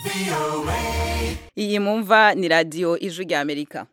iyi mumva ni radiyo ijwi rya amerika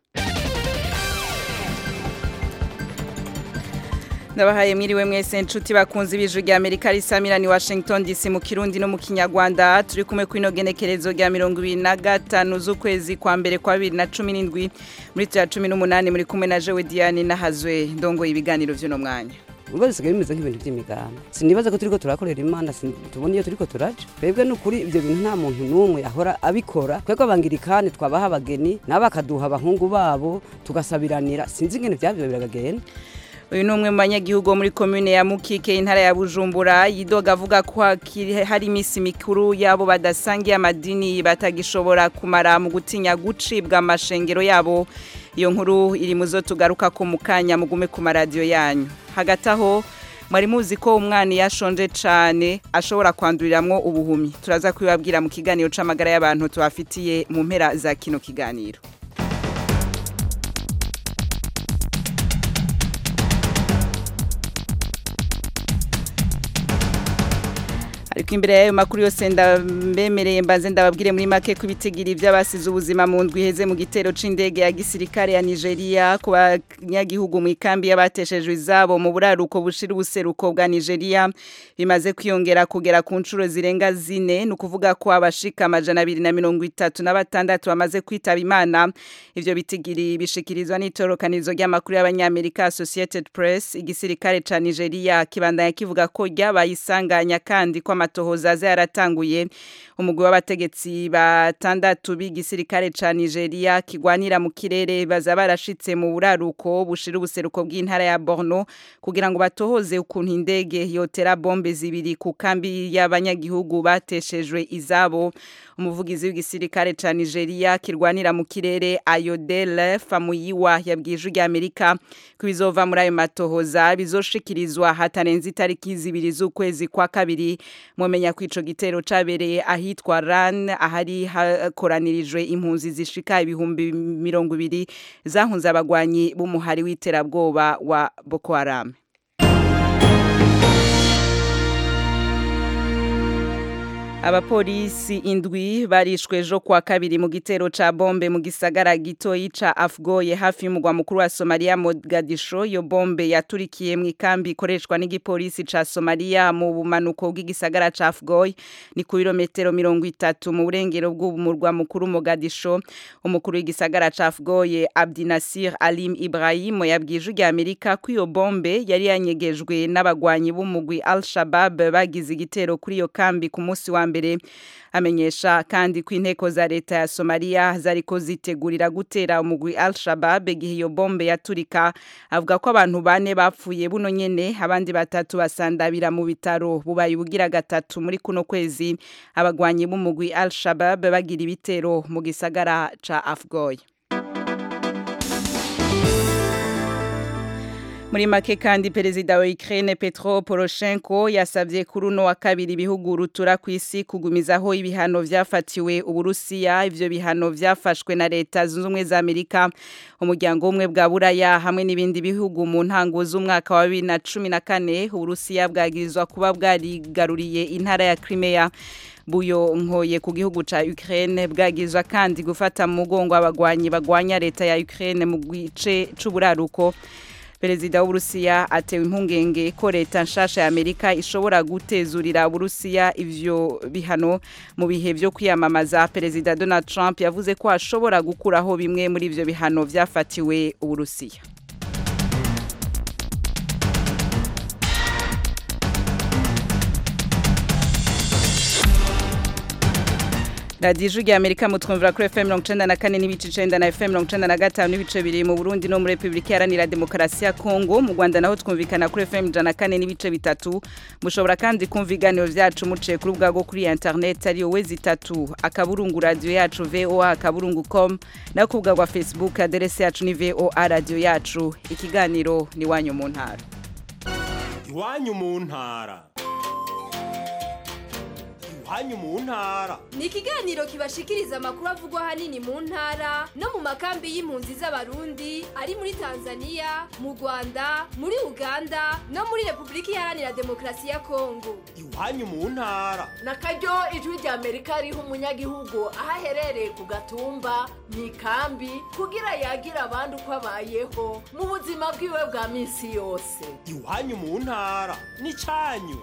ndabahaye mwiriwe mwese nshuti bakunze ibijwi rya amerika risamira ni washington dc mu kirundi no mu kinyarwanda turi kumwe kw'ino genekerezo rya mirongo ibiri na gatanu z'ukwezi kwa mbere kwa bibiri na cumi n'indwi muri turi cumi n'umunani muri kumwe na jewe diane n'ahazwe ndongoye ibiganiro vy'uno mwanya ubwo bisigaye bimeze nk'ibintu by'imiganda sinibaza ko turiko turakorera imana tubona iyo turiko turaja twebwe n'ukuri ibyo bintu nta muntu n'umwe ahora abikora twebwe abangirikani twabaha abageni nabo bakaduha abahungu babo tugasabiranira sinzi ingene vyavyo biragagenda uyu ni umwe mu banyagihugu bo muri komune ya mukike intara ya bujumbura yidoga avuga ko hakiri- hari iminsi mikuru yabo badasangiye amadini batagishobora kumara mu gutinya gucibwa amashengero yabo iyo nkuru iri mu zo tugaruka ko mu kanya mugume ku maradiyo yanyu hagati aho mwari muzi ko umwana iyo ashonje cyane ashobora kwanduriramwo ubuhumyi turaza kubibabwira mu kiganiro c'amagara y'abantu tubafitiye mu mpera za kino kiganiro ariko imbere y'ayo makuru yose ndambemereye mbanze ndababwire muri make ko ibitigiri by'abasize ubuzima mu ndwi iheze mu gitero c'indege ya gisirikare ya Nigeria ku banyagihugu mu ikambi y'abateshejwe izabo mu buraruko bushira ubuseruko bwa Nigeria bimaze kwiyongera kugera ku nshuro zirenga zine ni ukuvuga ko abashika amajana abiri na mirongo itatu na batandatu bamaze kwitaba imana ivyo bitigiri bishikirizwa n'itorokanizo ry'amakuru y'abanyamerika Associated Press igisirikare ca Nigeria kibandanya kivuga ko ryabaye isanganya kandi ko amatohoza aza yaratanguye umugwi w'abategetsi batandatu b'igisirikare ca Nigeria kigwanira mu kirere baza barashitse mu buraruko bushira ubuseruko bw'intara ya Borno kugira ngo batohoze ukuntu indege yotera bombe zibiri ku kambi y'abanyagihugu bateshejwe izabo umuvugizi w'igisirikare ca Nigeria kirwanira mu kirere Ayodele Famuyiwa yabwiye ijwi rya Amerika ko bizova muri ayo matohoza bizoshikirizwa hatarenze itariki zibiri z'ukwezi kwa kabiri mumenya ko ico gitero cabereye ahitwa Ran ahari hakoranirijwe impunzi zishika ibihumbi mirongo ibiri zahunze abagwanyi b'umuhari w'iterabwoba wa Boko Haram Abapolisi indwi barishwe ejo kwa kabiri mu gitero ca bombe mu gisagara gitoyi ca Afgoye hafi y'umugwa mukuru wa Somalia Mogadisho yo bombe yaturikiye mu ikambi ikoreshwa n'igipolisi ca Somalia mu bumanuko bw'igisagara ca Afgoye ni ku birometero mirongo itatu mu burengero bw'umurwa mukuru Mogadisho umukuru w'igisagara ca Afgoye Abdinasir Alim Ibrahim yabwije rya Amerika ko iyo bombe yari yanyegejwe n'abagwanyi b'umugwi Al-Shabaab bagize igitero kuri iyo kambi ku munsi wa mbere amenyesha kandi ko inteko za leta ya Somalia zariko zitegurira gutera umugwi Al-Shabaab igihe iyo bombe yaturika avuga ko abantu bane bapfuye buno nyene abandi batatu basandabira mu bitaro bubaye ubugira gatatu muri kuno kwezi abagwanyi b'umugwi Al-Shabaab bagira ibitero mu gisagara ca Afgoye Muri make kandi perezida wa Ukraine Petro Poroshenko yasavye kuri uno wa kabiri ibihugu rutura ku isi kugumizaho ibihano vyafatiwe Uburusiya ivyo bihano vyafashwe na leta zunze ubumwe za Amerika umuryango umwe bwa Buraya hamwe n'ibindi bihugu mu ntango z'umwaka wa 2014 Uburusiya bwagirizwa kuba bwarigaruriye intara ya Crimea buyo nkoye ku gihugu ca Ukraine bwagizwa kandi gufata mu mugongo abagwanyi bagwanya leta ya Ukraine mu gice c'uburaruko Perezida w'Uburusiya atewe impungenge ko leta nshasha ya Amerika ishobora gutezurira Uburusiya ivyo bihano mu bihe byo kwiyamamaza Perezida Donald Trump yavuze ko ashobora gukuraho bimwe muri ivyo bihano vyafatiwe Uburusiya radiyo ijwi rya amerika mutwumvira kuri fm mirongo icenda na kane n'ibice icenda na fm mirongo icenda na gatanu n'ibice bibiri mu burundi no muri repubulika iharanira demokarasi ya kongo mu rwanda naho twumvikana kuri fm ijana na kane n'ibice bitatu mushobora kandi kumva ibiganiro vyacu muciye ku rubuga rwo kuri internet ariyo wezi itatu akaburungu radiyo yacu voa akaburungu com naho ku rubuga rwa facebook aderese yacu ni voa radiyo yacu ikiganiro ni wanyu mu ntara iwanyu mu ntara iwanyu mu ntara ni ikiganiro kibashikiriza amakuru avugwa ahanini mu ntara no mu makambi y'impunzi z'abarundi ari muri tanzania mu rwanda muri uganda no muri repubulika iharanira demokarasi ya kongo iwanyu mu ntara na karyo ijwi rya amerika riha umunyagihugu aho aherereye ku gatumba mu ikambi kugira yagira abandi uko abayeho mu buzima bwiwe bwa minsi yose iwanyu mu ntara n'icyanyu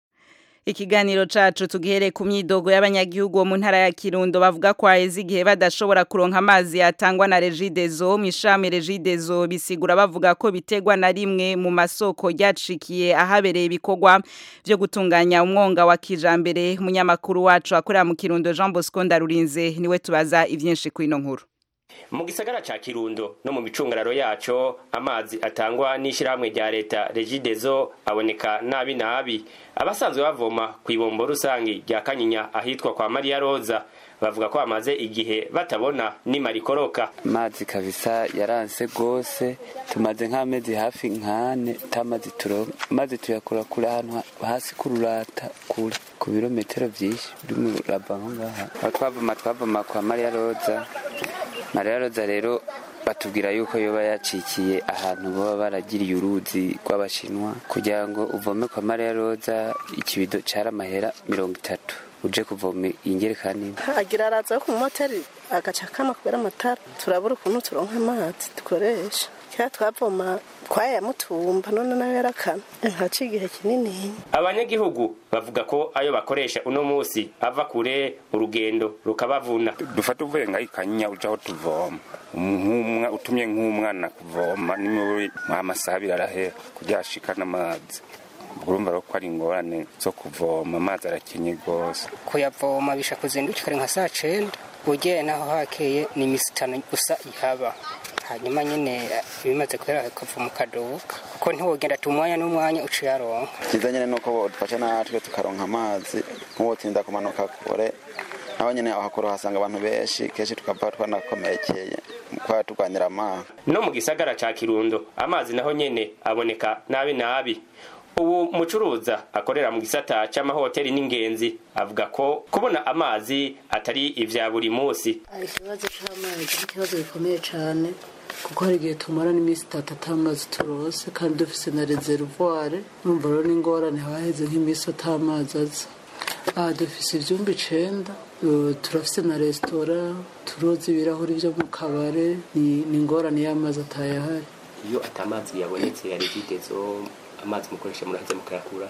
Ikiganiro cacu tugihere ku myidogo y'abanyagihugu bo mu ntara ya Kirundo bavuga ko haheze igihe badashobora kuronka amazi yatangwa na Regideso mu ishami Regideso bisigura bavuga ko bitegwa na rimwe mu masoko ryacikiye ahabereye ibikorwa byo gutunganya umwonga wa kijambere umunyamakuru wacu akorera mu Kirundo Jean Bosco Ndarurinze niwe tubaza ivyinshi ku ino nkuru mu gisagara ca kirundo no mu micungararo yaco amazi atangwa n'ishirahamwe rya leta regidezo aboneka nabi nabi abasanzwe bavoma ku ibombo rusangi rya kanyinya ahitwa kwa mariya roza bavuga ko bamaze igihe batabona nimarikoroka amazi kabisa yaranse gose tumaze nk'amezi hafi nkane tamazi turonka amazi tuyakura kure ahantu hasi kururata kure ku birometero vyinshi biri mu raba aho ngaha aho twavoma twavoma kwa mariya roza mariya roza rero batubwira yuko yoba yacikiye ahantu baba baragiriye uruzi rw'abashinwa kugira ngo uvome kwa mariya roza ikibido cara amahera mirongo itatu uje kuvoma ingerekani agira araza ku moteri agaca kama kubera amatara turabura ukuntu turonka amazi dukoresha kera twavoma twayamutumba none nawe yarakana ntaci igihe kinini abanyagihugu bavuga ko ayo bakoresha uno musi ava kure urugendo rukabavuna dufata uvuye ngaho ikanyinya uja aho tuvoma nk'umwa utumye nk'umwana kuvoma nimwe amasaha abiri arahera kugira ashikane amazi urumva rero ko ari ingorane zo kuvoma amazi arakenye rwose kuyavoma bisha kuzindukira nka saa cenda ugiye naho hakeye ni imisi itanu gusa ihaba hanyuma nyine bimaze kubera ukava mu kaduka kuko ntiwogenda ati umwanya n'umwanya uca uyaronka cyiza nyine ni uko bodufasha natwe tukaronka amazi nk'uwo tinda kumanuka kure naho nyine aho hakuru hasanga abantu benshi kenshi tukava twanakomekeye kuba turwanira amazi no mu gisagara ca kirundo amazi naho nyene aboneka nabi nabi ubu mucuruza akorera mu gisata c'amahoteli n'ingenzi avuga ko kubona amazi atari ivya buri musi ikibazo c'amazi ni ikibazo gikomeye cane kuko hari igihe tumara n'iminsi itatu atamazi turose kandi dufise na reservoir numva rero n'ingorane haheze nk'iminsi atamazi aza aha dufise ivyumba icenda turafise na resitora turoza ibirahuri vyo mu kabare ni ingorane y'amazi atayahari iyo atamazi yabonetse ya regidezo amazi mukoresha muraheze mukayakura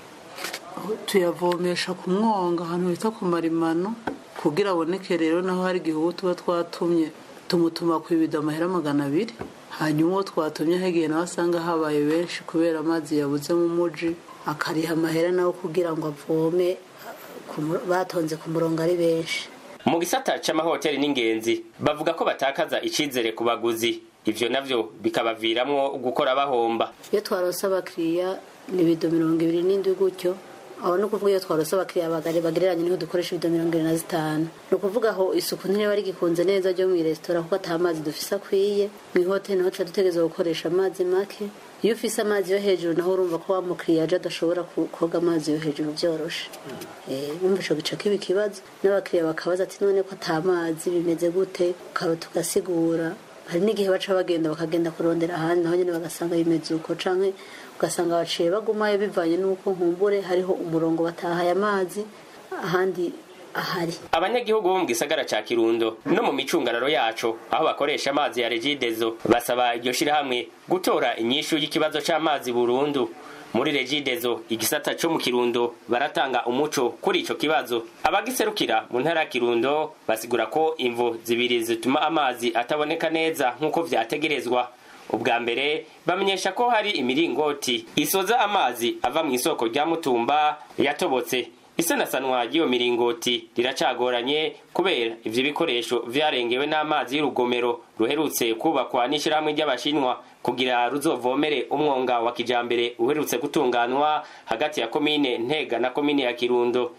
tuyavomesha ku mwonga ahantu bita ku marimano kugira aboneke rero naho hari igihe uwo tuba twatumye tumutuma ku ibido amahera magana abiri hanyuma uwo twatumye hagiye nawe asanga habaye benshi kubera amazi yabuze mu muji akariha amahera nawe kugira ngo avome batonze ku murongo ari benshi mu gisata c'amahoteli n'ingenzi bavuga ko batakaza icizere ku baguzi ivyo navyo bikabaviramwo gukora bahomba iyo twarose abakiriya ni ibido mirongo ibiri n'indwi gutyo aho ni ukuvuga iyo twarose abakiriya bagari bagereranye niho dukoresha ibido mirongo irindwi na zitanu ni ukuvuga aho isuku ntiriba rigikunze neza ryo mu resitora kuko ata mazi dufise akwiye mu ihoteli naho tuba dutegereza gukoresha amazi make iyo ufise amazi yo hejuru naho urumva ko wa mukiriya aje adashobora koga amazi yo hejuru byoroshe wumva ico gica kiba ikibazo n'abakiriya bakabaza ati none ko ata mazi bimeze gute ukaba tugasigura hari n'igihe baca bagenda bakagenda kurondera ahandi naho nyine bagasanga bimeze uko canke ugasanga baciye bagumayo bivanye n'uko nkumbure hariho umurongo batahaye amazi ahandi ahari abanyagihugu bo mu gisagara ca kirundo no mu micungararo yaco aho bakoresha amazi ya regidezo basaba iryo shirahamwe gutora inyishu y'ikibazo c'amazi burundu muri regidezo igisata co mu kirundo baratanga umuco kuri ico kibazo abagiserukira mu ntara ya kirundo basigura ko imvo zibiri zituma amazi ataboneka neza nk'uko vyategerezwa ubwa mbere bamenyesha ko hari imiringoti isoza amazi ava mu isoko rya mutumba yatobotse isanasanwa ry'iyo miringoti riracagoranye kubera ivyo bikoresho vyarengewe n'amazi y'urugomero ruherutse kubakwa n'ishirahamwe ry'abashinwa kugira ruzovomere umwonga wa kijambere uherutse gutunganwa hagati ya komine ntega na komine ya kirundo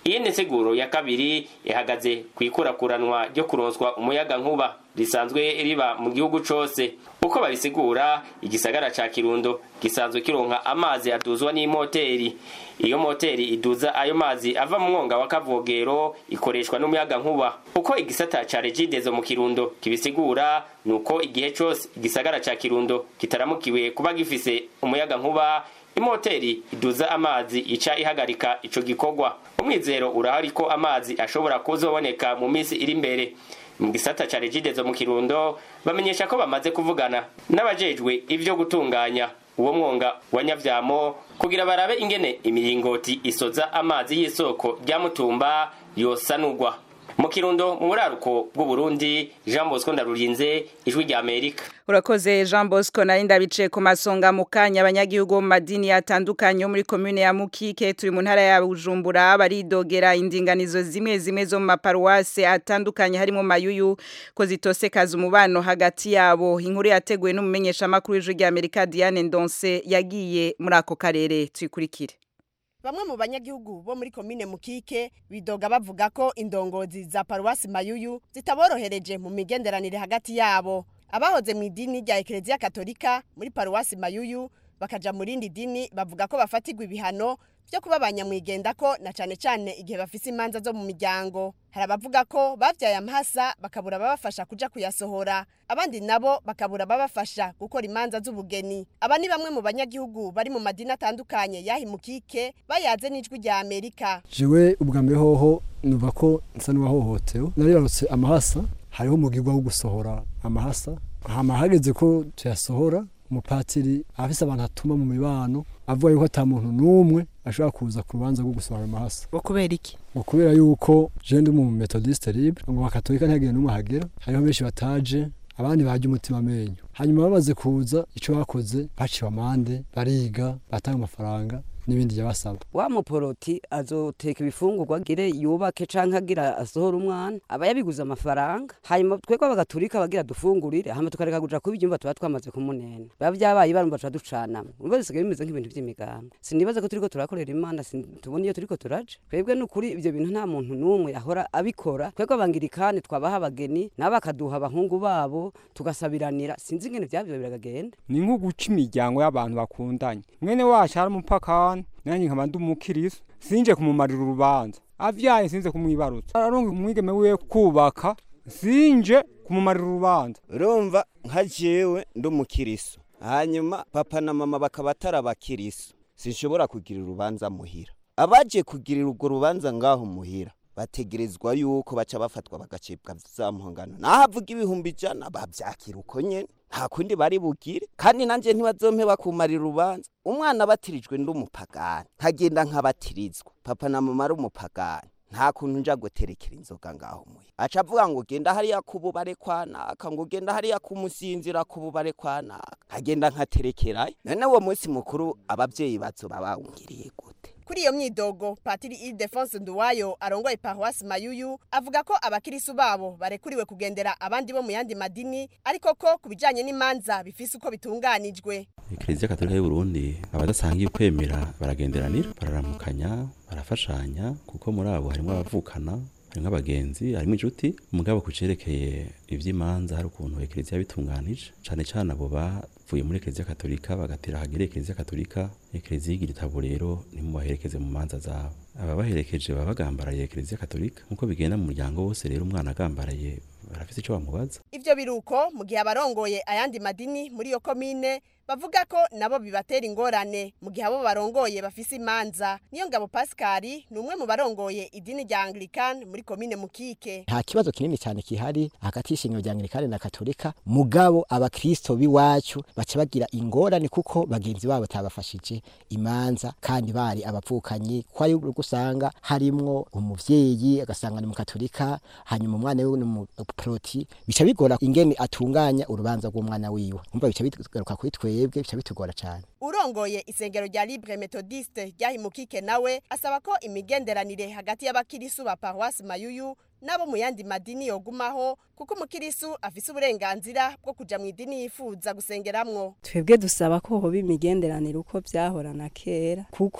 iyindi nsiguro ya kabiri ihagaze ku ikurakuranwa ryo kuronswa umuyaga nkuba risanzwe riba mu gihugu cose uko babisigura igisagara ca kirundo gisanzwe kironka amazi aduzwa n'imoteri iyo moteri iduza ayo mazi ava mu mwonga wa kavogero ikoreshwa n'umuyaga nkuba uko igisata ca regidezo mu kirundo kibisigura nuko igihe cose igisagara ca kirundo kitaramukiwe kuba gifise umuyaga nkuba imoteri iduza amazi ica ihagarika ico gikorwa umwizero urahari ko amazi ashobora kuzoboneka mu minsi iri imbere mu gisata ca regidezo mu kirundo bamenyesha ko bamaze kuvugana n'abajejwe ivyo gutunganya uwo mwonga wa nyavyamo kugira barabe ingene imiringoti isoza amazi y'isoko rya mutumba yosanurwa mu kirundo mu buraruko bw'uburundi jean bosco ndarurinze ijwi rya amerika urakoze jean bosco nari ndabice ku masonga mu kanya abanyagihugu bo mu madini atandukanye yo muri komune ya mukike turi mu ntara ya bujumbura baridogera indinganizo zimwe zimwe zo mu maparuwase atandukanye harimo mayuyu ko zitosekaza umubano hagati yabo inkuru yateguwe n'umumenyeshamakuru w'ijwi rya amerika diane ndonse yagiye muri ako karere tuyikurikire Bamwe mu banyagihugu bo muri komine Mukike bidoga bavuga ko indongozi za paruwasi Mayuyu zitaborohereje mu migenderanire hagati yabo. Abahoze mu idini rya Eklezia Katolika muri paruwasi Mayuyu bakaja mu rindi dini bavuga ko bafatirwa ibihano byo kuba abanyamwigenda ko na cane cane igihe bafise imanza zo mu miryango. Hari abavuga ko bavyaye amahasa bakabura babafasha kuja kuyasohora, abandi nabo bakabura babafasha gukora imanza z'ubugeni. Aba ni bamwe mu banyagihugu bari mu madini atandukanye yahimukike bayaze n'ijwi rya Amerika. jewe ubwa mbere hoho numva ko nsa n'uwahohotewe naribarutse amahasa hariho umugirwa wo gusohora amahasa hama hageze ko tuyasohora umupatiri afise abantu atuma mu mibano avuga yuko ata muntu n'umwe ashobora kuza ku rubanza rwo gusohora amahasa Bo kubera iki? ngo kubera yuko je ndi mu methodiste libre ngo bakatolika ntihagire n'umwe ahagera hariho benshi bataje abandi baje umutima amenyo hanyuma bamaze kuza ico bakoze baciwe amande bariga batanga amafaranga n'ibindi yabasaba wa muporoti azoteka ibifungurwa agire yubake canke agira asohora umwana aba yabiguze amafaranga hanyuma twebwe bagaturika bagira dufungurire hama tukareka kuja kuba ibyumba tuba twamaze kumunena biba vyabaye barumva tuba ducanamwe urumva bisigaye bimeze nk'ibintu vy'imigambi sinibaza ko turiko turakorera imana sin- tubona iyo turiko turaja twebwe n'ukuri ivyo bintu nta muntu n'umwe ahora abikora twebwe abangirikani twabaha abageni nabo bakaduha abahungu babo tugasabiranira sinzi ingene vyavyo biragagenda ni nko guca imiryango y'abantu bakundanye mwene wacu ari umupakani nanjye nkaba ndi umukiristo sinje kumumarira urubanza avyaye sinze kumwibarutsa aronga umwigeme wiwe kubaka sinje kumumarira urubanza urumva nka jewe ndi umukiriso hanyuma papa na mama bakaba atari abakiriso sinshobora kugira urubanza muhira abaje kugirira urwo rubanza ngaho muhira bategerezwa yuko baca bafatwa bagacibwa za mpongano naho avuga ibihumbi ijana bavyakira uko nyene nta kundi bari bugire kandi nanje ntibazompe bakumarira urubanza umwana batirijwe ndi umupagani nkagenda nkabatirizwa papa na mama ari umupagani nta kuntu nja guterekera inzoga ngaho muhira aca avuga ngo genda hariya ku bubare kwa naka ngo genda hariya kumusinzira ku bubare kwa naka nkagenda nkaterekerayo none uwo munsi mukuru abavyeyi bazoba bawungiriye gute Kuri iyo myidogo, Patiri Ildefonse Nduwayo arongoye paruwasi Mayuyu avuga ko abakirisu babo barekuriwe kugendera abandi bo mu yandi madini ariko ko kubijanye n'imanza bifise uko bitunganijwe. Eklezia Katolika y'u Burundi abadasangiye kwemera baragenderanira bararamukanya barafashanya kuko muri abo harimo abavukana harimo abagenzi harimo inshuti umugabo ku cerekeye ivy'imanza hari ukuntu Eklezia bitunganije cane cane abo bavuye muri Eklezia Katolika bagatera hagere Eklezia Katolika Eklezia igira itabo rero nimubaherekeze mu manza zabo ababaherekeje baba bagambaraye Eklezia Katolika nkuko bigenda mu muryango wose rero umwana agambaraye barafise ico bamubaza Ivyo biruko mu gihe abarongoye ayandi madini muri iyo komine bavuga ko nabo bibatera ingorane mu gihe abo barongoye bafise imanza. Niyo ngabo Pascal ni umwe mu barongoye idini rya Anglican muri komine Mukike. nta kibazo kinini cyane kihari hagati y'ishingiro rya anglikani na katolika mugabo abakristo b'iwacu baca bagira ingorane kuko bagenzi babo tabafashije imanza kandi bari abavukanyi ko ari gusanga harimwo umuvyeyi agasanga ni mukatolika hanyuma umwana we ni umuproti bica bigora ingene atunganya urubanza rw'umwana wiwe umva bica bigaruka kuri twebwe bica bitugora cyane Urongoye isengero rya Libre Methodiste ryahimukike nawe asaba ko imigenderanire hagati y'abakirisu ba paruwasi Mayuyu nabo mu yandi madini yogumaho kuko umukirisu afise uburenganzira bwo kuja mu idini yifuza gusengeramwo. twebwe dusaba ko hoba imigenderanire uko byahorana kera kuko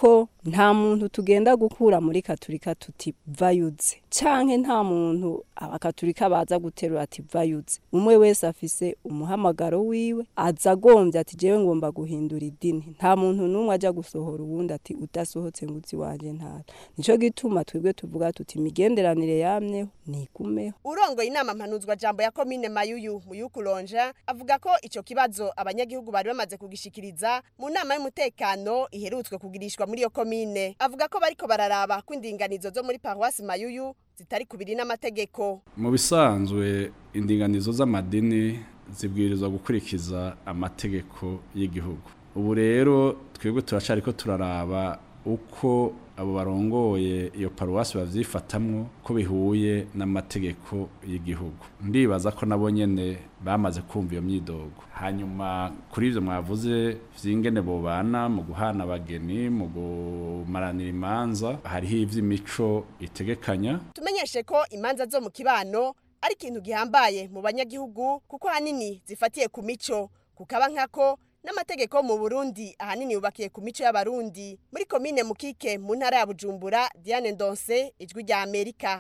nta muntu tugenda gukura muri katurika tuti vayuze canke nta muntu abakaturika baza guterura ati vayuze umwe wese afise umuhamagaro wiwe aza agombye ati jewe ngomba guhindura idini nta muntu n'umwe aja gusohora uwundi ati udasohotse ngo uzi wanje ntara nico gituma twebwe tuvuga tuti imigenderanire yamyeho nigumeho urongoye inama mpanuzwa jambo ya komine mayuyu muyukulonja avuga ko ico kibazo abanyagihugu bari bamaze kugishikiriza mu nama y'umutekano iherutswe kugirishwa muri iyo komine avuga ko bariko bararaba ko indinganizo zo muri paruwasi mayuyu zitari kubiri n'amategeko mu bisanzwe indinganizo z'amadini zibwirizwa gukurikiza amategeko y'igihugu ubu rero twebwe turacariko turaraba uko abo barongoye iyo paruwasi bavyifatamwo ko bihuye n'amategeko y'igihugu ndibaza ko nabo nyene bamaze kumva iyo myidogo hanyuma kuri ivyo mwavuze vy'ingene bobana mu guhana abageni mu gumaranira imanza hariho ivy'imico itegekanya tumenyeshe ko imanza zo mu kibano ari ikintu gihambaye mu banyagihugu kuko hanini zifatiye ku mico kukaba nkako n'amategeko mu Burundi ahanini yubakiye ku mico y'abarundi muri komine Mukike mu ntara ya Bujumbura Diane Ndonse ijwi rya Amerika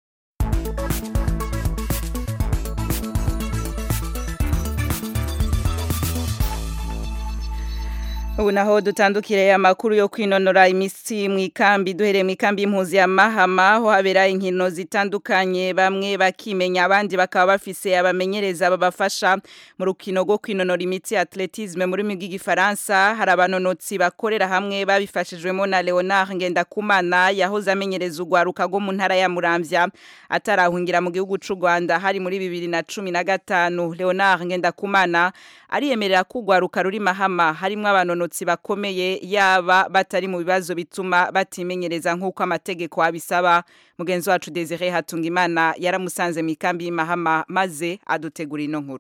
ubu naho dutandukire amakuru yo kwinonora imitsi mu ikambi duhereye mu ikambi y'impuzi ya mahama aho habera inkino zitandukanye bamwe bakimenya abandi bakaba bafise abamenyereza babafasha mu rukino rwo kwinonora imitsi atletisme muri rurimi rw'igifaransa hari abanonotsi bakorera hamwe babifashijwemo na leonard ngendakumana yahoze amenyereza urwaruka rwo mu ntara ya muramvya atarahungira mu gihugu c'u rwanda hari muri bibiri na cumi na gatanu leonard ngendakumana ariyemerera ko urwaruka ruri mahama harimwo abanonotsi bakomeye yaba batari mu bibazo bituma batimenyereza nk'uko amategeko abisaba mugenzi wacu Desire Hatungimana yaramusanze mu ikambi y'imahama maze adutegura ino nkuru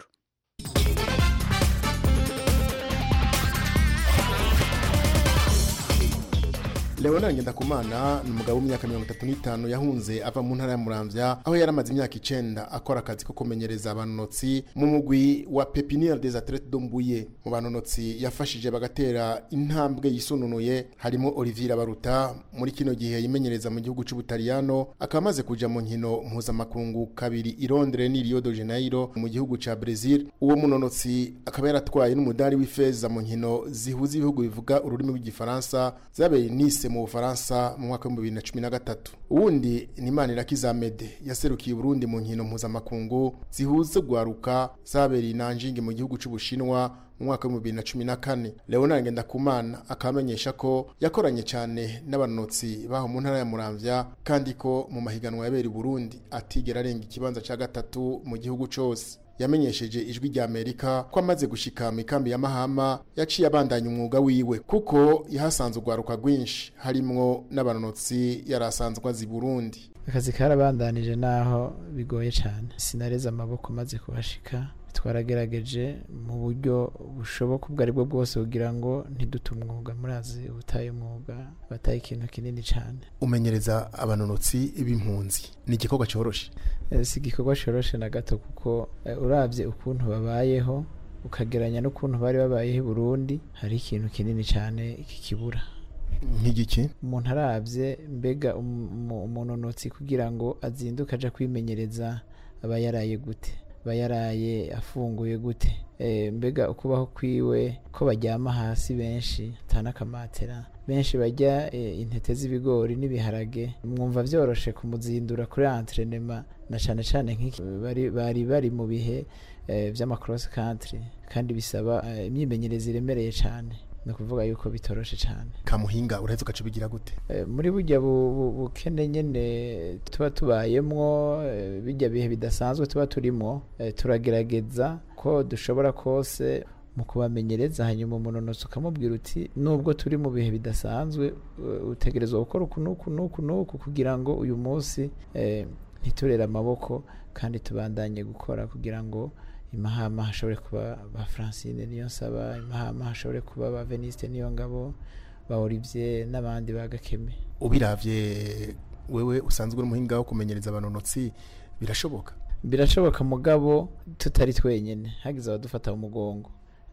Leonard Ngendakumana ni umugabo w'imyaka mirongo itatu n'itanu yahunze ava mu ntara ya Muramvya aho yari amaze imyaka icenda akora akazi ko kumenyereza abanonotsi mu mugwi wa Pepiniere des Athlètes de Mbuye mu banonotsi yafashije bagatera intambwe yisununuye harimo Olivier Baruta muri kino gihe yimenyereza mu gihugu c'Ubutaliyano akaba amaze kuja mu nkino mpuzamakungu kabiri i Londres ni Rio de Janeiro mu gihugu ca Brazil uwo munonotsi akaba yaratwaye n'umudari w'ifeza mu nkino zihuza ibihugu bivuga ururimi rw'igifaransa zabereye Nice mu Bufaransa mu mwaka wa 2013 uwundi ni Manirakiza Mede yaserukiye Burundi mu nkino mpuzamakungu zihuza gwaruka zabereye Nanjing mu gihugu c'Ubushinwa mu mwaka wa 2014 Leonard Ngendakumana akamenyesha ko yakoranye cyane n'abanotsi baho mu ntara ya Muramvya kandi ko mu mahiganwa yabereye Burundi atigera arenga ikibanza ca gatatu mu gihugu cose yamenyesheje ijwi rya Amerika ko amaze gushika mu ikambi ya Mahama yaciye abandanya umwuga wiwe kuko yahasanze urwaruka rwinshi harimwo n'abanonotsi yarasanzwe azi Burundi akazi karabandanije naho bigoye cyane sinareze amaboko maze kuhashika twaragerageje mu buryo bushoboka ubwo aribwo bwose kugira ngo ntidute umwuga murazi ubutaye umwuga bataye ikintu kinini cyane umenyereza abanonotsi b'impunzi ni igikorwa cyoroshe si igikorwa cyoroshe na gato kuko urabye ukuntu babayeho ukageranya n'ukuntu bari babayeho i burundi hari ikintu kinini cyane kikibura nk'igiki umuntu arabye mbega umunonotsi kugira ngo azinduke aja kwimenyereza aba yaraye gute aba yaraye afunguye gute mbega ukubaho kwiwe ko baryama hasi benshi atanakamatera benshi bajya intete z'ibigori n'ibiharage mwumva byoroshe kumuzindura kuri antrenema na cyane cyane nk'iki bari bari mu bihe by'amacross country kandi bisaba imyimenyerezo iremereye cyane ni ukuvuga yuko bitoroshe cyane kamuhinga uraheze ugaca ubigira gute muri bujya bukene nyine tuba tubayemwo bijya bihe bidasanzwe tuba turimo turagerageza ko dushobora kose mu kubamenyereza hanyuma umunonotsi ukamubwira uti nubwo turi mu bihe bidasanzwe utegerezwa gukora uku n'uku n'uku n'uku kugira ngo uyu munsi ntiturere amaboko kandi tubandanye gukora kugira ngo imahama hashobore kuba ba francine niyo nsaba imahama hashobore kuba ba veniste niyo ngabo ba olivier n'abandi ba gakeme ubiravye wewe usanzwe uri umuhinga wo kumenyereza abanonotsi birashoboka birashoboka mugabo tutari twenyene hagize abadufata umugongo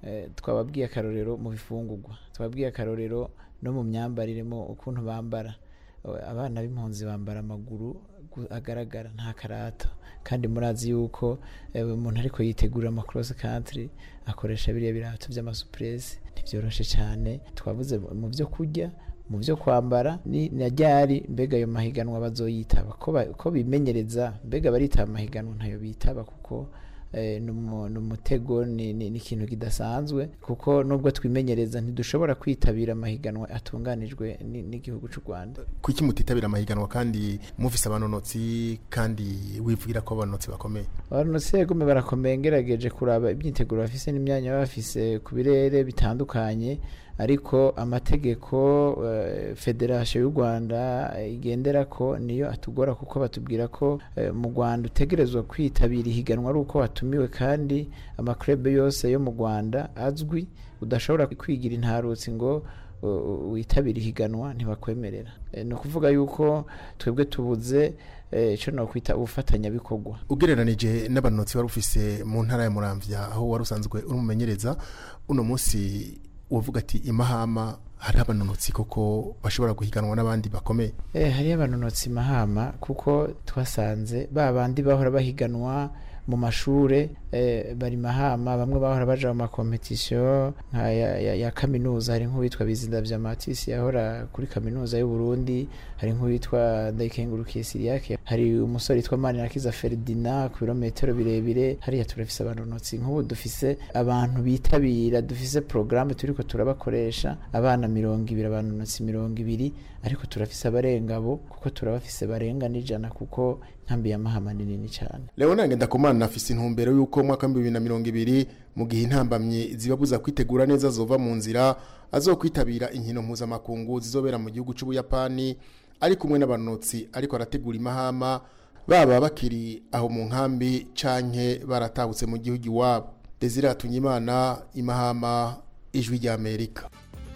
eh, twababwiye akarorero mu bifungurwa twababwiye akarorero no mu myambarire mu ukuntu bambara Eh, abana b'impunzi bambara amaguru gu- agaragara nta karato kandi murazi yuko eh, umuntu ariko yitegurira ama cross country akoresha biriya birato by'amasupresi ntibyoroshe cyane twavuze mu byo kurya mu byo kwambara ni na ryari mbega ayo mahiganwa bazoyitaba ko ba- ko bimenyereza mbega baritaba amahiganwa ntayo bitaba kuko eh, ni umu- ni umutego ni ni- ni ikintu kidasanzwe kuko nubwo twimenyereza ntidushobora kwitabira amahiganwa atunganijwe ni- n'igihugu cy'u Rwanda kuki mutitabira amahiganwa kandi mufise abanonotsi kandi wivugira ko abanonotsi bakomeye abanonotsi yegome barakomeye ngerageje kuraba imyiteguro bafise n'imyanya baba bafise ku birere bitandukanye ariko amategeko eh, federasiyo y'u rwanda eh, igendera ko niyo atugora kuko batubwira ko eh, mu rwanda utegerezwa kwitabira ihiganwa ari uko watumiwe kandi amakurebe yose yo mu rwanda azwi udashobora kwigira intarutsi ngo uh, witabire ihiganwa ntibakwemerera Eh, ni ukuvuga yuko twebwe tubuze eh, ico nokwita ubufatanyabikorwa ugereranije n'abanonotsi wari ufise mu ntara ya muramvya aho wari usanzwe uri umumenyereza uno munsi wavuga ati imahama hari abanonotsi koko bashobora guhiganwa n'abandi bakomeye Eh, hariyo abanonotsi mahama kuko twasanze ba bandi bahora bahiganwa mu mashure eh, bari mahama bamwe bahora baja mu makompetisiyo nka ya, ya, ya kaminuza hari nk'uwitwa bizinda vya matisi yahora kuri kaminuza y'u Burundi hari nk'uwitwa ndayikengurukiye siriyake hari umusore yitwa manirakiza ferdinand ku birometero birebire hariya turafise abanonotsi nk'ubu dufise abantu bitabira dufise porogaramu turiko turabakoresha abana mirongo ibiri abanonotsi mirongo ibiri ariko turafise abarenga abo kuko turabafise barenga n'ijana kuko nkambi ya mahama ni nini cyane leonard ngendakumana afise intumbero y'uko mu mwaka w'ibihumbi bibiri na mirongo ibiri mu gihe intambamyi zibabuza kwitegura neza zova mu nzira azokwitabira inkino mpuzamakungu zizobera mu gihugu c'ubuyapani ari kumwe n'abanotsi ariko arategura imahama baba bakiri aho mu nkambi canke baratahutse mu gihugu iwabo desire hatunyimana imahama ijwi ry'amerika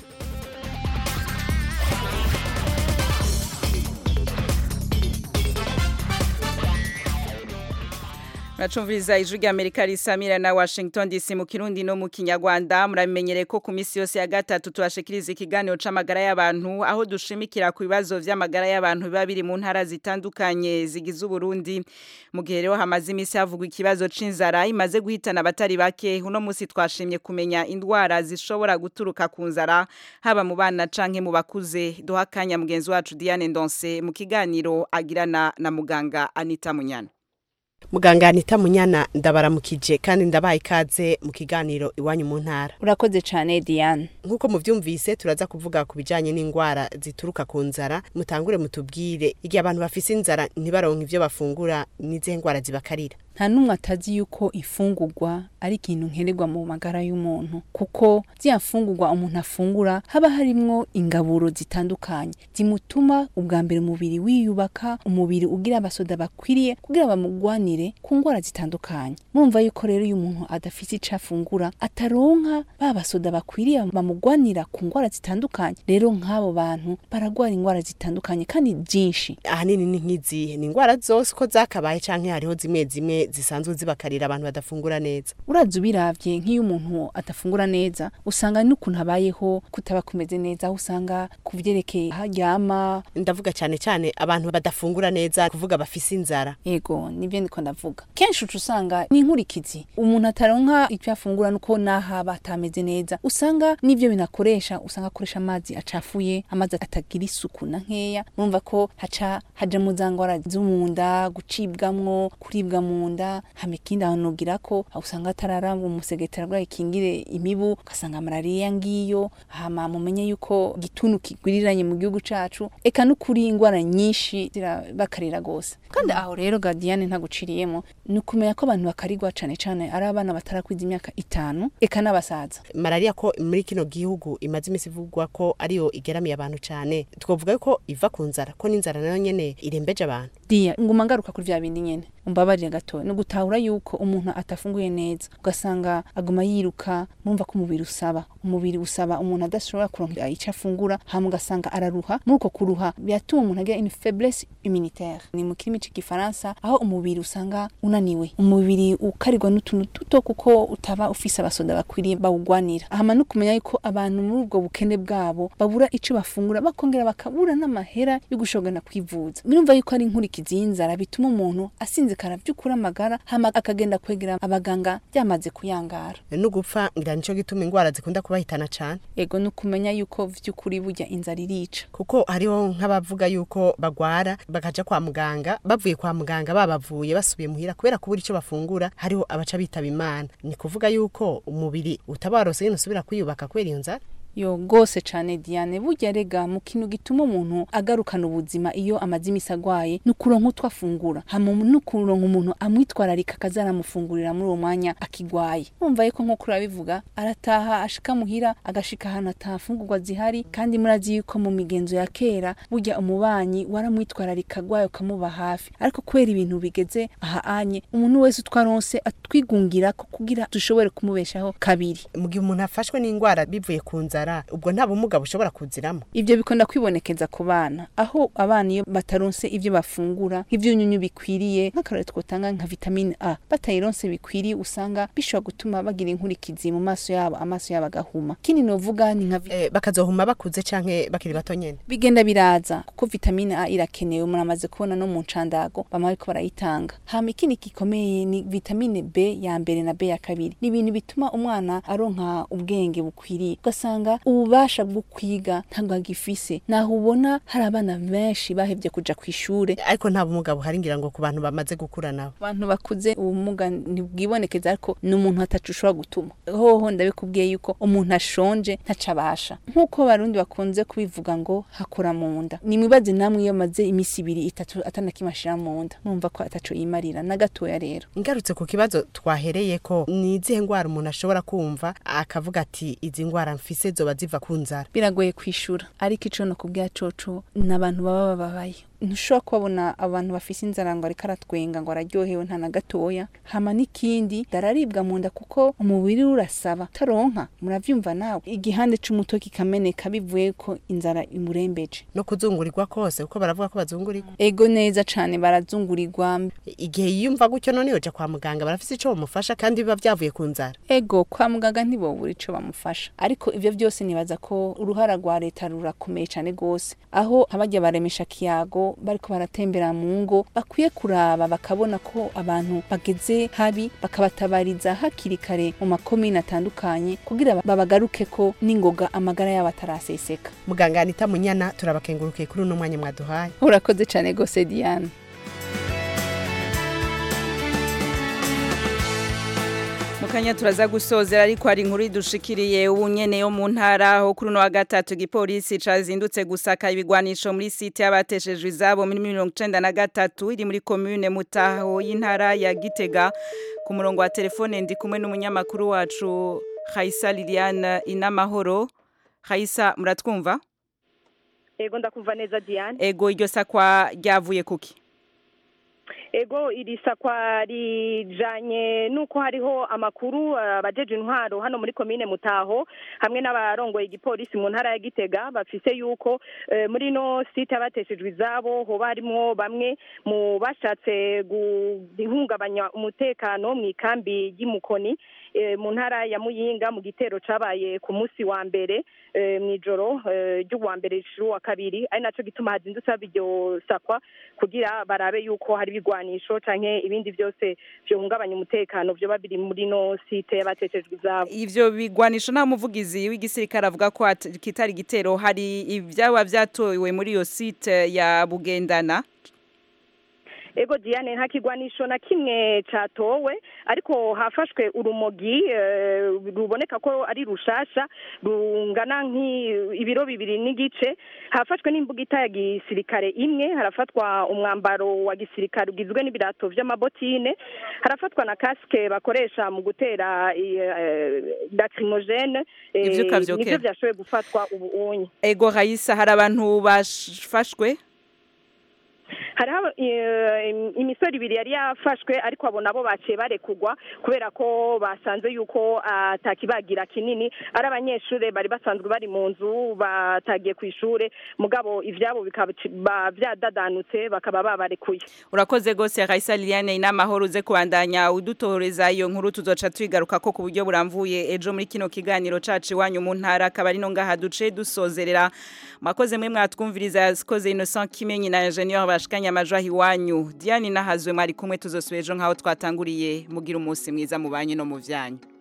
Muracumviriza ijwi rya Amerika risamira na Washington DC mu Kirundi no mu Kinyarwanda muramenyere ko ku misi yose ya gatatu tubashikiriza ikiganiro c'amagara y'abantu aho dushimikira ku bibazo vy'amagara y'abantu biba biri mu ntara zitandukanye zigize Uburundi mu gihe rero hamaze imisi havugwa ikibazo c'inzara imaze guhitana abatari bake uno musi twashimye kumenya indwara zishobora guturuka ku nzara haba mu bana canke mu bakuze duha akanya mugenzi wacu Diane Ndonse mu kiganiro agirana na muganga Anita Munyana muganga anita munyana ndabaramukije kandi ndabaye ikaze mu kiganiro iwanyu mu ntara urakoze cyane diane nk'uko muvyumvise turaza kuvuga ku bijanye n'indwara zituruka ku nzara mutangure mutubwire igihe abantu bafise inzara ntibaronke ivyo bafungura n'izihe ndwara zibakarira nta n'umwe atazi yuko ifungurwa ari ikintu nkenerwa mu magara y'umuntu kuko ziriya mfungurwa umuntu afungura haba harimwo ingaburo zitandukanye zimutuma ubwa mbere umubiri wiyubaka umubiri ugira abasoda bakwiriye kugira bamugwanire ku ndwara zitandukanye murumva yuko rero iyo umuntu adafite ico afungura ataronka ba basoda bakwiriye bamugwanira ku ndwara zitandukanye rero nk'abo bantu baragwara indwara zitandukanye kandi byinshi ahanini ni nk'izihe ni indwara zose ko zakabaye canke hariho zimwe zimwe zisanzwe zibakarira abantu badafungura neza uraza ubiravye nk'iyo umuntu adafungura neza usanga n'ukuntu abayeho kutaba kumeze neza aho usanga ku vyerekeye aho aryama ndavuga cyane cyane abantu badafungura neza kuvuga bafise inzara yego nivyo ndiko ndavuga kenshi uca usanga ni inkurikizi umuntu ataronka icyo afungura nuko nahaba atameze neza usanga n'ivyo binakoresha usanga akoresha amazi acafuye amazi atagira isuku na nkeya murumva ko haca haja mu za ngwara zo mu nda gucibwamwo kuribwa mu nda hama ikindi aho nogira ko aho usanga atararamba umusegetera bwayo ikingire imibu ugasanga malariya ngiyo hama mumenye yuko igituntu kigwiriranye mu gihugu cacu eka n'ukuri ingwara nyinshi zirabakarira gose kandi aho rero gadiane ntaguciriyemo ni ukumenya ko abantu bakarirwa cane cane ari abana batarakwiza imyaka itanu eka n'abasaza malariya ko muri kino gihugu imaze imisi ivugwa ko ariyo igeramiye abantu cyane twavuga ko iva ku nzara ko n'inzara nayo nyene irembeje abantu diya nguma ngaruka kuri vya bindi nyene umbabarire gatoya ni ugutahura yuko umuntu atafunguye neza ugasanga aguma yiruka murumva ko umubiri usaba umubiri usaba umuntu adashobora kuronka icyo afungura hama ugasanga araruha muri uko kuruha biratuma umuntu agira une faiblesse immunitaire ni mu kirimi c'igifaransa aho umubiri usanga unaniwe umubiri ukarirwa n'utuntu duto kuko utaba ufise abasoda bakwiriye bawugwanira hama no kumenya yuko abantu muri ubwo bukene bwabo babura ico bafungura bakongera bakabura n'amahera yo gushogana kwivuza birumva yuko ari inkurikizi y'inzara bituma umuntu asinzikara vy'ukuri amagara hama akagenda kwegera abaganga byamaze kuyangara no gupfa ngira nico gituma ingwara zikunda kubahitana cane ego ni ukumenya yuko vy'ukuri burya inzara irica kuko hariho nk'abavuga yuko bagwara bakaja kwa muganga bavuye kwa muganga babavuye basubiye muhira kubera kubura ico bafungura hariho abaca bitaba imana ni kuvuga yuko umubiri utabarose nyene usubira kwiyubaka kubera iyo nzara yo gose cane Diane burya rega mu kintu gituma umuntu agarukana ubuzima iyo amaze imisi agwaye ni ukuronka utwo afungura hama no kuronka umuntu amwitwararika akaza aramufungurira muri uwo mwanya akigwaye urumva yuko nk'uko urabivuga arataha ashika muhira agashika ahantu atafungurwa zihari kandi murazi yuko mu migenzo ya kera burya umubanyi waramwitwararika agwaye ukamuba hafi ariko kubera ibintu bigeze aha anye umuntu wese utwaronse atwigungira ko kugira dushobore kumubeshaho kabiri mu gihe umuntu afashwe n'ingwara bivuye ku nzara ubwo nta bumuga bushobora kuziramo ivyo bikunda kwibonekeza ku bana aho abana iyo bataronse ivyo bafungura nk'ivyunyunyu bikwiriye nk'akarore twotanga nka vitamine A batayironse bikwiriye usanga bishobora gutuma bagira inkurikizi mu maso yabo amaso yabo agahuma kindi novuga ni nka eh, bakazohuma bakuze canke bakiri bato nyene bigenda biraza kuko vitamine A irakenewe muramaze kubona no mu ncandago bama bariko barayitanga hama ikindi gikomeye ni vitamine B ya mbere na B ya kabiri ni ibintu bituma umwana aronka ubwenge bukwiriye ugasanga ububasha bwo kwiga ntabwo agifise naho ubona hari abana benshi bahevye kuja kw'ishure ariko nta bumuga buhari ngira ngo ku bantu bamaze gukura nabo abantu bakuze ubumuga ntibwibonekeza ariko ni umuntu atacu ushobora gutuma hoho ndabikubwiye yuko umuntu ashonje ntaco abasha nk'uko abarundi bakunze kubivuga ngo hakora mu nda ni mwibaze namwe iyo maze imisi ibiri itatu atanakimwe ashira mu nda numva ko ataco yimarira na gatoya rero ngarutse ku kibazo twahereye ko ni izihe ngwara umuntu ashobora kumva akavuga ati izi ngwara mfise zoba ziva ku nzara biragoye kwishura ariko ico no kubwira coco n'abantu baba bababaye ntushobora kubabona abantu bafise inzara ngo ariko aratwenga ngo araryohewe nta na gatoya hama n'ikindi dararibwa mu nda kuko umubiri urasaba taronka muravyumva nawe igihande c'umuto kikameneka bivuye ko inzara imurembeje no kuzungurirwa kose kuko baravuga ko bazungurirwa ego neza cane barazungurirwa igihe yiyumva gutyo none yoja kwa muganga barafise ico bamufasha kandi biba vyavuye ku nzara ego kwa muganga ntibobura ico bamufasha ariko ivyo vyose nibaza ko uruhara rwa leta rurakomeye cane gose aho abajya baremesha kiyago bariko baratembera mu ngo bakwiye kuraba bakabona ko abantu bageze habi bakabatabariza hakiri kare mu makomine atandukanye kugira babagaruke ko n'ingoga amagara yabo ataraseseka muganga Anita Munyana turabakengurukiye kuri uno mwanya mwaduhaye urakoze cane gose Diane mukanya turaza gusozera ariko hari inkuru idushikiriye ubu nyene yo mu ntara aho kuri uno wa gatatu igipolisi cazindutse gusaka ibigwanisho muri site y'abateshejwe izabo muri mirongo icenda na gatatu iri muri komune mutaho y'intara ya gitega ku murongo wa telefone ndi kumwe n'umunyamakuru wacu Khaisa Liliane Inamahoro Khaisa muratwumva ego ndakumva neza Diane ego iryo sakwa ryavuye kuki ego iri sakwa rijanye nuko hariho amakuru abajeje intwaro hano muri komine mutaho hamwe n'abarongoye igipolisi mu ntara ya gitega bafise yuko muri no site abateshejwe izabo hoba harimwo bamwe mu bashatse guhungabanya umutekano mu ikambi y'imukoni mu ntara ya muyinga mu gitero cabaye ku munsi wa mbere mu ijoro ry'uwa mbere wa kabiri ari naco gituma hazindutse haba iryo sakwa kugira barabe yuko hari ibigwanisho canke ibindi byose byohungabanya umutekano vyoba biri muri no site y'abateshejwe izabo ivyo bigwanisho nta muvugizi w'igisirikare avuga ko kitari gitero hari ivyaba vyatowe muri iyo site ya bugendana ego Diane nta kigwanisho na kimwe catowe ariko hafashwe urumogi ruboneka ko ari rushasha rungana nk'ibiro bibiri n'igice hafashwe n'imbugita ya gisirikare imwe harafatwa umwambaro wa gisirikare ugizwe n'ibirato vy'amabotine harafatwa na kasike bakoresha mu gutera lacrimogene nivyo vyashoboye gufatwa ubu unye ego Raisa hari abantu bafashwe hariho eh, im- imisoro ibiri yari yafashwe ariko abo nabo baciye barekugwa kubera ko basanze yuko atakibagira kinini ari abanyeshuri bari basanzwe bari mu nzu batagiye ku ishure mugabo ivyabo bikaba ba- vyadadanutse bakaba babarekuye urakoze gose Raisa Liliane inamahoro uze kubandanya udutoreza iyo nkuru tuzoca twigaruka ko ku buryo buramvuye ejo muri kino kiganiro cacu iwanyu mu ntara akaba ari no ngaha duce dusozerera mwakoze mwe mwatwumviriza yakoze Innocent Kimenyi na Ingenieur bashikanya amajwi aho iwanyu Diane nahazwe mwari kumwe tuzosubira ejo nkaho twatanguriye mugira umunsi mwiza mu banyu no mu vyanyu